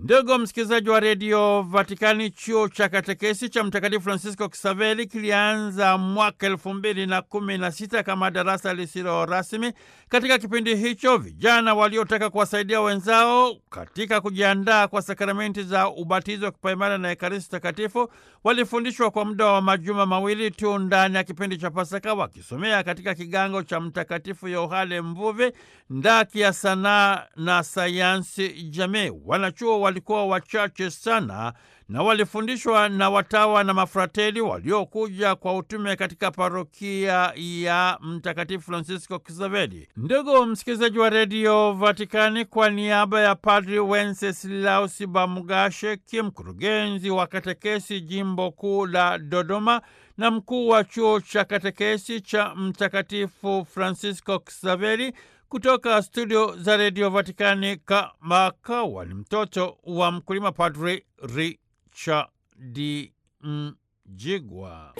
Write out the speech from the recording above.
Ndugu msikilizaji wa redio Vatikani, chuo cha katekesi cha Mtakatifu Francisco Kisaveli kilianza mwaka elfu mbili na kumi na sita kama darasa lisilo rasmi. Katika kipindi hicho, vijana waliotaka kuwasaidia wenzao katika kujiandaa kwa sakramenti za ubatizo, kipaimara na ekaristi takatifu walifundishwa kwa muda wa majuma mawili tu ndani ya kipindi cha Pasaka, wakisomea katika kigango cha Mtakatifu Yohane Mvuvi ndaki ya sanaa na sayansi jamii. Wanachuo walikuwa wachache sana na walifundishwa na watawa na mafrateli waliokuja kwa utume katika parokia ya Mtakatifu Francisco Kisaveli. Ndugu msikilizaji wa redio Vatikani, kwa niaba ya Padri Wenceslaus Bamugashe, mkurugenzi wa katekesi jimbo kuu la Dodoma na mkuu wa chuo cha katekesi cha Mtakatifu Francisco Kisaveli, kutoka studio za redio Vatikani, Kamakawa ni mtoto wa mkulima, Padri Richard Mjigwa.